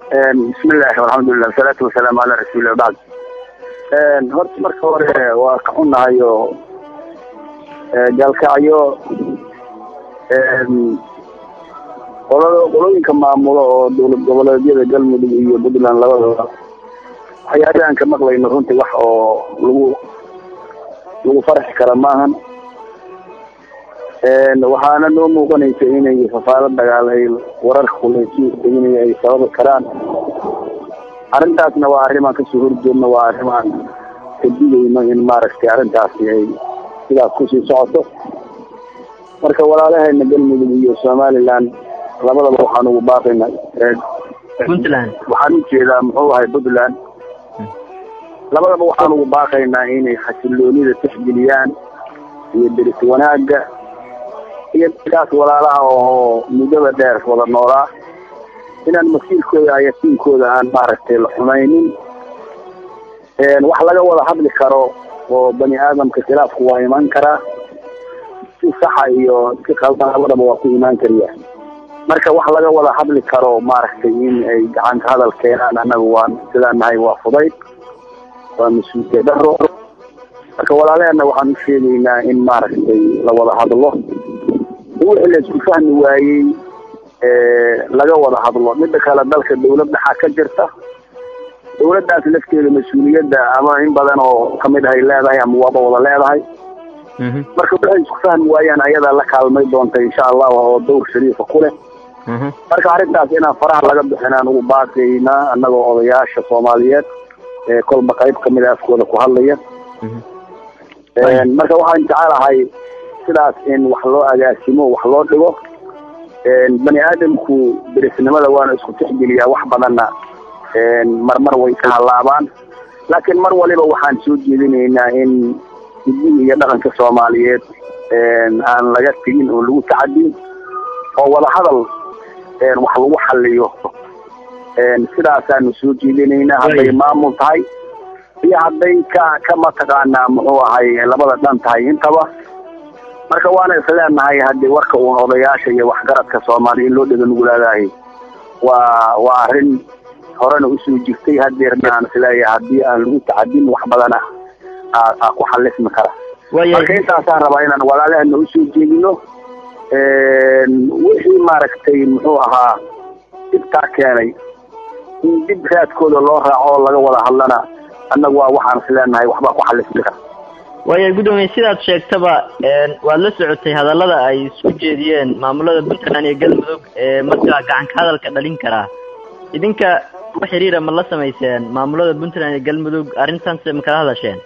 bismillahi alxamdulilah wasalaatu wasalaamu calaa rasuulillah bacd horta marka hore waa ka xunnahay oo gaalkacyo qolada qolooyinka maamulo oo dowlad goboleedyada galmudug iyo puntland labadooda waxyaabahan ka maqlayno runtii wax oo lagu lagu farxi kara maahan waxaana noo muuqanaysa inay fafaalo dagaal ay wararka kuleysi deginaya ay sababi karaan arrintaasna waa arrimaan kasoo horjeedno waa arrimaan ka digayno in maaragtay arrintaasi ay sidaas kusii socoto marka walaalaheena galmudug iyo somaliland labadaba waxaan ugu baaqaynaa puntland waxaan ujeedaa muxuu ahay puntland labadaba waxaan ugu baaqaynaa inay xasiloonida tixgeliyaan iyo deris wanaagga iyo dadkaas walaalaha oo muddada dheer wada noolaa inaan masiirkooda ayasiinkooda aan maaragtay la xumaynin wax laga wada hadli karo oo bani aadamka khilaafku waa imaan karaa si saxa iyo si qaldan labadaba waa ku imaan kariya marka wax laga wada hadli karo maaragtay in ay gacanka hadal keenaan annaga waan sidaan nahay waa fudayd waa mas-uuliyad daro marka walaalaheena waxaan u sheegaynaa in maaragtay la wada hadlo wixii la isku fahmi waayey laga wada hadlo midda kale dalka dawlad dhaxaa ka jirta dawladdaas lafteeda mas-uuliyadda ama in badan oo kamid ahay leedahay ama waaba wada leedahay marka waxay isku fahmi waayaan ayadaa la kaalmay doonta insha allah oo dawr shariifa ku leh marka arrintaas inaan faraha laga bixinaan ugu baaqaynaa annagoo odayaasha soomaaliyeed ee kolba qayb kamid a afkooda ku hadlaya marka waxaan jecelahay sidaas in wax loo agaasimo wax loo dhigo bani aadamku derisnimada waana isku tixgeliyaa wax badanna marmar way ka halaabaan laakiin mar waliba waxaan soo jeedinaynaa in hiddihi iyo dhaqanka soomaaliyeed aan laga tegin oo lagu tacadin oo wada hadal wax lagu xaliyo sidaasaanu soo jeedinaynaa hadday maamul tahay iyo hadday ka ka mataqaanaa muxuu ahay labada dhan tahay intaba marka waana isleenahay haddii warka uun odayaasha iyo waxgaradka soomaaliya in loo dhega nugulaadahay waa waa arrin horena usoo jirtay hadeerna aan isleeyahay haddii aan lagu tacadin wax badana aa ku xalismi kara marka intaasaan rabaa inaan walaalahana usoo jeedino wixii maaragtay muxuu ahaa dibtaa keenay in dib raadkooda loo raaco oo laga wada hadlana annagu waa waxaan isleenahay waxbaa ku xalismi kara waaya guddoomiye sidaad sheegtaba waad la socotay hadallada ay isku jeediyeen maamulada puntland iyo galmudug ee markaa gacanka hadalka dhalin karaa idinka wax xiriira ma la samayseen maamulada puntland iyo galmudug arrintan se ma kala hadasheen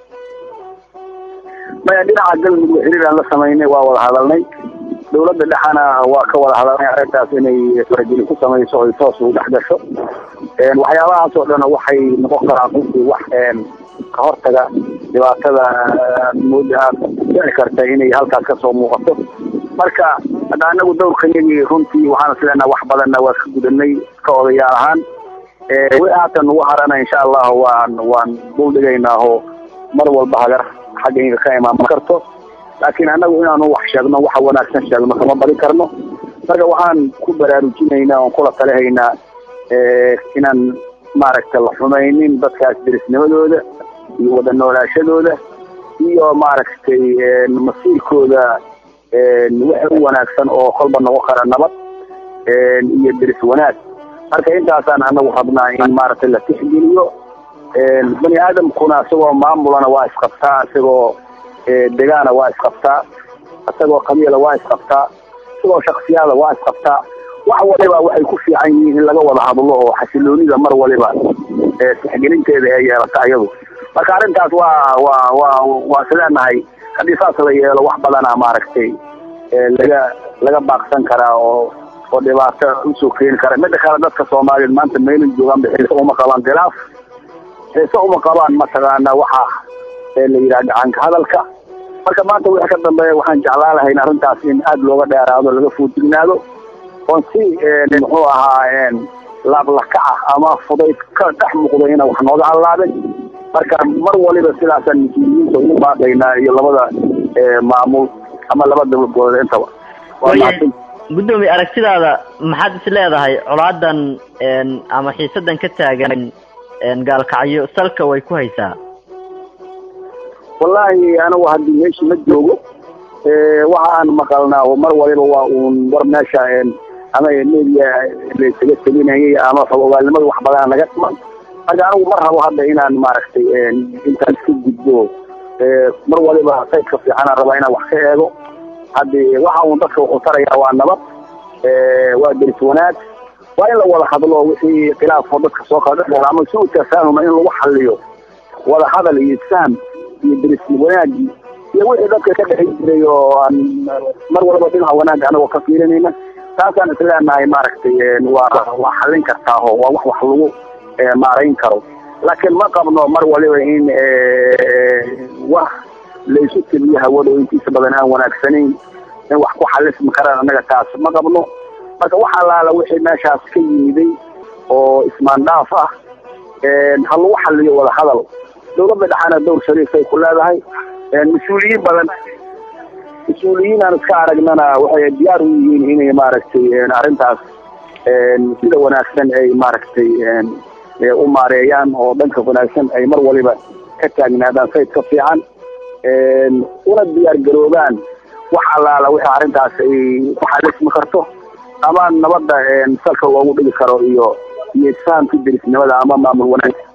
maya dhinaca galmudug xiriir aan la samaynay waa wada hadalnay dawladda dhexana waa ka wada hadalnay arrintaas inay faragelin ku samayso oy toos ugu dhex gasho waxyaabahaas oo dhan waxay noqon karaan runtii wax ka hortaga dhibaatada mooda aad dhici karta inay halkaas kasoo muuqato marka hadda anagu dawrkayagii runtii waxaan isleenaha wax badanna waa ka gudanay ka odayaal ahaan wi haatan ugu harana insha allahu waan waan duldhigaynaa oo mar walba hagar xaggayga ka imaaman karto laakiin anagu inaanu wax sheegno waxa wanaagsan sheegno kama badin karno marka waxaan ku baraarujinaynaa oon kula talihaynaa inaan maaragtay la xumaynin dadkaas derisnimadooda iyo wada noolaashadooda iyo maaragtay masiirkooda waxa u wanaagsan oo kolba noqon kara nabad iyo deris wanaag marka intaasaan anagu rabnaa in maaragtay la tixgeliyo bani aadamkuna isagoo maamulana waa isqabtaa isagoo degaana waa isqabtaa isagoo qabiila waa isqabtaa isagoo shaksiyaada waa isqabtaa wax waliba waxay ku fiican yihiin in laga wada hadlo oo xasiloonida mar waliba tixgelinteeda ee yeelata iyadu marka arrintaas waa waa waa waa isleenahay haddii saas la yeelo wax badana maaragtay laga laga baaqsan karaa oo oo dhibaato usoo keeni kara midda kale dadka soomaaliyeed maanta meelin joogaan xiise uma qabaan khilaaf xiise uma qabaan mataqaana waxa la yidhaha gacanka hadalka marka maanta wixii ka dambeeya waxaan jeclaan lahayn arrintaas in aada looga dheeraado laga foojignaado oon si muxuu ahaa laablakaca ama fudayd ka dhex muuqdo ina wax nooga halaabin marka mar waliba sidaasaan mas-uuliyiinta ugu baaqaynaa iyo labada maamul ama laba dowlad goboleed intaba guddoomiye aragtidaada maxaad is leedahay colaadan ama xiisadan ka taagan gaalkacyo salka way ku haysaa wallahi anigu haddii meesha ma joogo waxa aan maqalnaa oo mar waliba waa uun war meesha ama media laysaga telinayay ama fogogaalnimada wax badana naga dhiman marka anigu mar rabo hadda inaan maaragtay intaan iska gudbo mar waliba saydka fiicanaan rabaa inaan wax ka eego haddi waxa uun dadka wuxuu tarayaa waa nabad waa deris wanaag waa in la wada hadlo wixii khilaafo dadka soo kala dhex ama si u tafaahuma in lagu xaliyo wada hadal iyo isfaham iyo deris wanaagii iyo wixii dadka ka dhexi jiray oo aan mar walba dhinaca wanaagga anagoo ka fiirinayna taasaan isleenahay maaragtay waa waa xallin kartaaho waa wax wax lagu maarayn karo laakiin ma qabno mar waliba in wax laysu teliyo hawado intiisa badan aan wanaagsanayn in wax ku xalismi karaan annaga taas ma qabno marka wax allaala wixii meeshaas ka yimiday oo ismaandhaaf ah ha lagu xaliyo wada hadal dawladda dhexaana dowr shariifay ku leedahay mas-uuliyiin badan mas-uuliyiin aan iska aragnana waxay diyaar u yihiin inay maaragtay arrintaas sida wanaagsan ay maaragtay u maareeyaan oo dhanka wanaagsan ay mar waliba ka taagnaadaan sayd ka fiican una diyaar garoobaan wax allaala wixii arrintaas ay ku xalismi karto ama nabadda salka loogu dhigi karo iyo iyo isfahamka derisnimada ama maamul wanaag